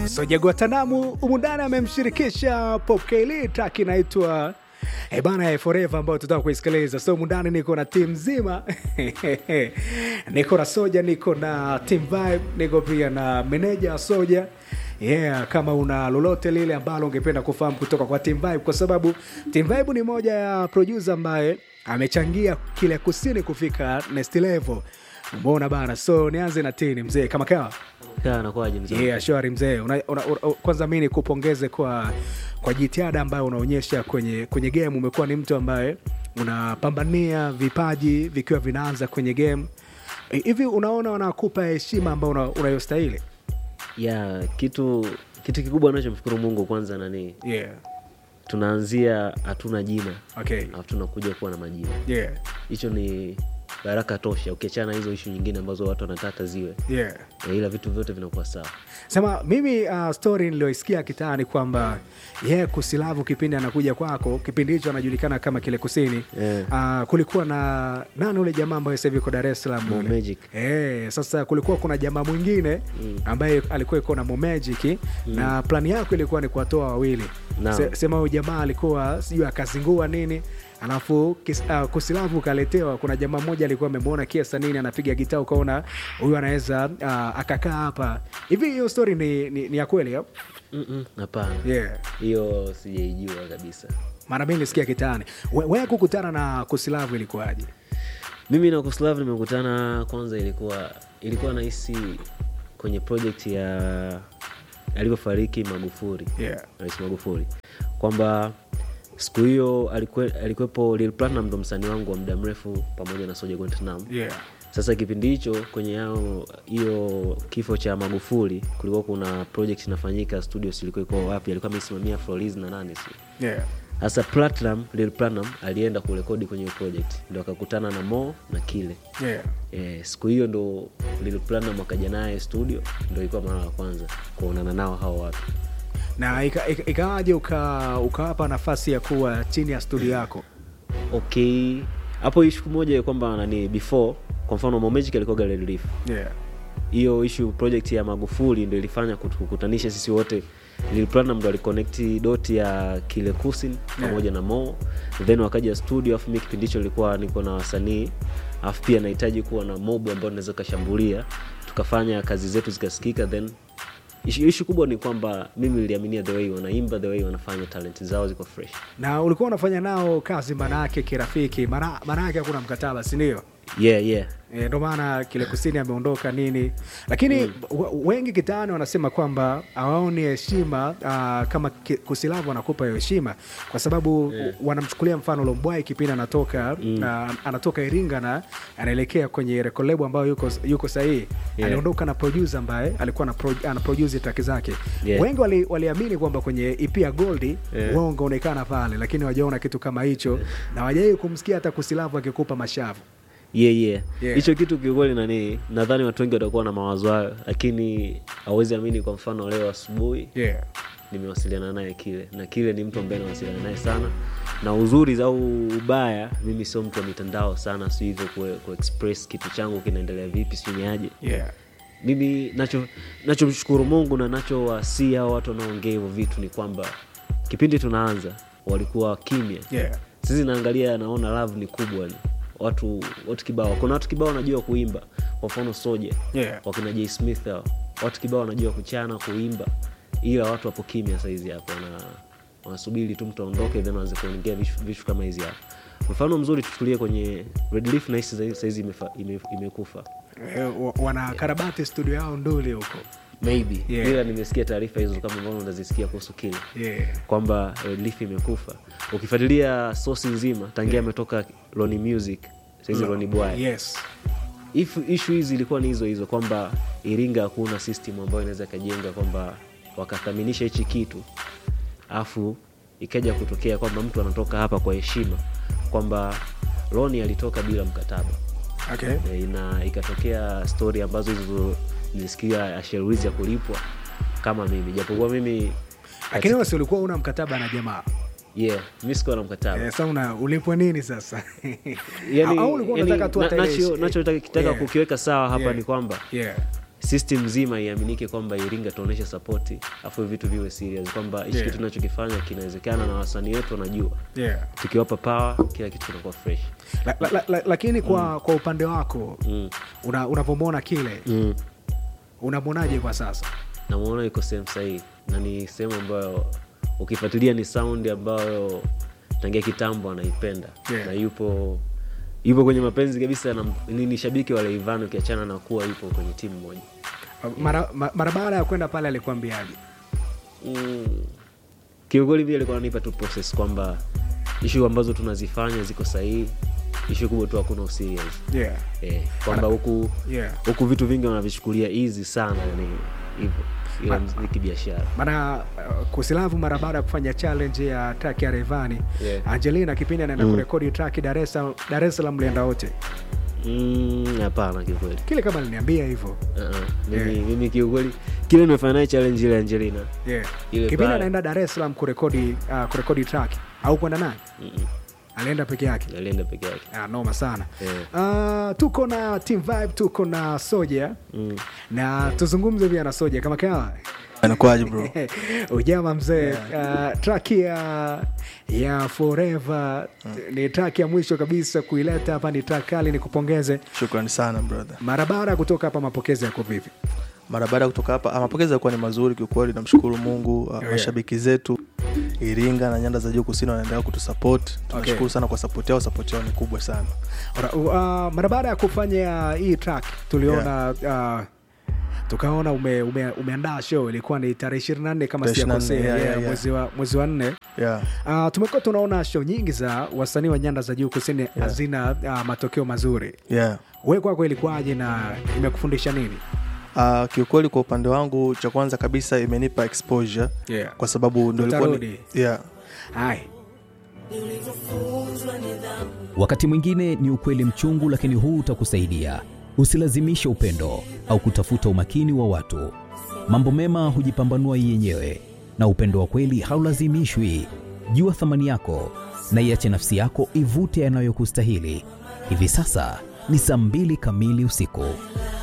Soja Guatanamu umundani amemshirikisha Pop Kelly, track inaitwa Eh bana, Forever ambayo tutaka kuisikiliza. So mundani niko na timu nzima niko na Soja, niko na Team Vibe, niko pia na meneja wa Soja. Yeah, kama una lolote lile ambalo ungependa kufahamu kutoka kwa Team Vibe, kwa sababu Team Vibe ni moja ya producer ambaye amechangia kile kusini kufika next level. Umeona bana, so nianze na tini mzee, kama kawa Kaa nakuaje mzee? Yeah, shwari mzee. Una, una, una, kwanza mi nikupongeze kwa kwa jitihada ambayo unaonyesha kwenye kwenye game. Umekuwa ni mtu ambaye unapambania vipaji vikiwa vinaanza kwenye game. Eh, Hivi unaona wanakupa heshima ambayo una- unayostahili? ya kitu kitu kikubwa anachomshukuru Mungu kwanza nani, Yeah. tunaanzia hatuna jina Okay. alafu tunakuja kuwa na majina. Yeah. Hicho ni baraka tosha, ukiachana na hizo ishu nyingine ambazo watu wanataka ziwe Yeah. e, ila vitu vyote vinakuwa sawa. Sema mimi uh, story niliyoisikia kitaani kwamba yeye kusilavu kipindi anakuja kwako, kipindi hicho anajulikana kama kile kusini Yeah. uh, kulikuwa na nani ule jamaa ambaye sasa hivi yuko Dar es Salaam Mo yule? Magic. Eh, sasa kulikuwa kuna jamaa mwingine ambaye alikuwa iko na Mo Magic na plani yako ilikuwa ni kuwatoa wawili. Naam. Se, sema huyu jamaa alikuwa sijui akazingua nini alafu kis, uh, kusilavu ukaletewa. Kuna jamaa mmoja alikuwa amemwona kiasa nini anapiga gitaa, ukaona huyu anaweza uh, akakaa hapa hivi. Hiyo story ni, ni, ni ya kweli au? Mm-mm, Hapana, Yeah. hiyo sijaijua kabisa. Maana mimi nilisikia kitaani. We- Wewe kukutana na kusilavu ilikuwaje? Mimi na Kuslav nimekutana kwanza, ilikuwa ilikuwa nahisi kwenye project ya alivyofariki Magufuli Yeah. Rais Magufuli kwamba siku hiyo alikwe- alikuwepo Lil Platinum, ndo msanii wangu wa muda mrefu pamoja na Soja Guantanamo. Yeah. Sasa kipindi hicho kwenye yao hiyo kifo cha Magufuli kulikuwa kuna project inafanyika studios, ilikuwa iko wapi, alikuwa amesimamia Floriz na nani si Yeah. sasa Platinum, Lil Platinum alienda kurekodi kwenye hiyo project, ndo akakutana na Mo na Kile. Yeah. Eh, siku hiyo ndo Lil Platinum akaja naye studio, ndo ilikuwa mara ya kwanza kuonana nao hao watu. Na ika- ika- ikawaje uka ukawapa nafasi ya kuwa chini ya studio yako? Okay, hapo ishu moja ya kwamba nani before, kwa mfano Mo Magic alikuwa Red Leaf. Yeah. Hiyo issue project ya Magufuli ndo ilifanya kutukutanisha sisi wote. Lil Platinum ndo aliconnect dot ya Kile Kusin pamoja na Mo, then wakaja studio, afu mimi kipindi hicho nilikuwa niko na wasanii, afu pia nahitaji kuwa na mob ambao naweza kashambulia, tukafanya kazi zetu zikasikika. Then issue, issue kubwa ni kwamba mimi niliaminia the way wanaimba, the way wanafanya talent zao ziko fresh. Na ulikuwa unafanya nao kazi manake kirafiki, maana manake hakuna mkataba, si ndio? Yeah, yeah. E, ndo maana kile kusini ameondoka nini, lakini w- wengi kitaani wanasema kwamba hawaoni heshima ah, kama ki- kusilavu wanakupa hiyo heshima kwa sababu wanamchukulia mfano Lombwai kipindi anatoka na, anatoka Iringa na anaelekea kwenye record label ambayo yuko, yuko sahihi Yeah. aliondoka na producer ambaye alikuwa ana pro, ana produce track zake Yeah. wengi wali- waliamini kwamba kwenye EP ya Gold Yeah. wao ungeonekana pale, lakini wajaona kitu kama hicho na wajai kumsikia hata kusilavu akikupa mashavu yeah, yeah. Yeah. hicho kitu kiukweli nani nadhani watu wengi watakuwa na mawazo hayo lakini hawezi amini kwa mfano leo asubuhi yeah. nimewasiliana naye kile na kile ni mtu ambaye nawasiliana naye sana na uzuri au ubaya mimi sio mtu wa mitandao sana si hivyo ku, kuexpress kitu changu kinaendelea vipi sijui ni aje Yeah. mimi nacho nachomshukuru mungu na nachowasii hao watu wanaongea hivyo vitu ni kwamba kipindi tunaanza walikuwa kimya Yeah. sisi naangalia naona love ni kubwa ni watu watu kibao kuna watu kibao wanajua kuimba kwa mfano soja Yeah. wakina j smith hao watu kibao wanajua kuchana kuimba ila watu wapo kimya saizi hapo wana wanasubiri tu mtu aondoke then waanze kuongea vitu vitu kama hizi hapo mfano mzuri tuchukulie kwenye red leaf nahisi saizi- saizi imefa- ime- imekufa Eh, wa- wana karabati studio yao nduli huko maybe Yeah. ila nimesikia taarifa hizo kama ambavyo unazisikia kuhusu kile yeah. kwamba Red Leaf imekufa ukifuatilia sosi nzima tangia ametoka Loni Music saizi Loni Bwai yes. If issue hizi ilikuwa ni hizo hizo kwamba Iringa hakuna system ambayo inaweza ikajenga kwamba wakathaminisha hichi kitu afu ikaja kutokea kwamba mtu anatoka hapa kwa heshima kwamba Loni alitoka bila mkataba Okay. E, na ikatokea stori ambazo hizo nilisikia Asherizi ya kulipwa kama mimi japokuwa mimi lakini wewe si ulikuwa una mkataba na jamaa yeah mi sikuwa na mkataba eh, sa una ulipwa nini sasa yani, au ulikuwa yani, unataka tu na- hata ile nacho- ishi- nachotaka kitaka Yeah. kukiweka sawa hapa Yeah. ni kwamba yeah. system nzima iaminike kwamba iringa tuonyeshe sapoti afu vitu viwe serious kwamba hichi Yeah. kitu tunachokifanya kinawezekana na wasanii wetu wanajua yeah. tukiwapa power kila kitu kinakuwa fresh la, la, la, la, lakini kwa, kwa upande wako mm. una- unavyomwona kile Mm. unamwonaje kwa sasa namwona iko sehemu sahihi na ni sehemu ambayo ukifuatilia ni sound ambayo tangia kitambo anaipenda Yeah. na yupo yupo kwenye mapenzi kabisa na, ni, ni shabiki wa Rayvanny ukiachana na kuwa yupo kwenye timu moja mara, ma- mara baada ya kwenda pale alikuambiaje mm. kiukweli vile alikuwa ananipa tu process kwamba ishu ambazo tunazifanya ziko sahihi ishu kubwa tu hakuna userious yeah. eh, kwamba huku yeah. huku vitu vingi wanavichukulia easy sana yani hivyo ila ni kibiashara maana uh, kusilavu mara baada ya kufanya challenge ya track ya Rayvanny Yeah. Angelina kipindi anaenda Mm. kurekodi track Dar es Salaam Dar es Salaam mlienda wote Mm, hapana kiukweli kile kama aliniambia hivyo Uh-uh. mimi, Yeah. mimi kiukweli kile nimefanya naye challenge ile Angelina yeah. Ile kipindi pale. anaenda Dar es Salaam kurekodi uh, kurekodi track au kwenda naye Mm-mm. alienda peke yake alienda peke yake ah, noma sana Yeah. uh, tuko na team vibe tuko na soja mm. na tuzungumze pia na soja kama kawa Anakuaje bro? ujama mzee uh, track ya ya forever ni track ya mwisho kabisa kuileta hapa ni track kali nikupongeze Shukrani sana brother. mara baada ya kutoka hapa mapokezi yako vipi Mara baada ya kutoka hapa, ah, mapokezi yalikuwa ni mazuri kiukweli, namshukuru Mungu. ah, yeah. Mashabiki zetu Iringa na nyanda za juu kusini wanaendelea kutusupport. Tunashukuru Okay. sana kwa support yao, support yao ni kubwa sana. Ora- uh, mara baada ya kufanya hii track tuliona uh, tukaona ume, ume, umeandaa show ilikuwa ni tarehe 24 kama Tarehe 24, sijakosea yeah, yeah, yeah, yeah. mwezi wa mwezi wa nne Yeah. Uh, tumekuwa tunaona show nyingi za wasanii wa nyanda za juu kusini hazina uh, matokeo mazuri. Yeah. We kwako ilikuwaje na imekufundisha nini? Uh, kiukweli kwa upande wangu cha kwanza kabisa imenipa exposure Yeah. kwa sababu ndo ilikuwa ni, Utarudi. yeah. Hai. Wakati mwingine ni ukweli mchungu, lakini huu utakusaidia. Usilazimishe upendo au kutafuta umakini wa watu. Mambo mema hujipambanua yenyewe, na upendo wa kweli haulazimishwi. Jua thamani yako na iache nafsi yako ivute yanayokustahili. Hivi sasa ni saa mbili kamili usiku.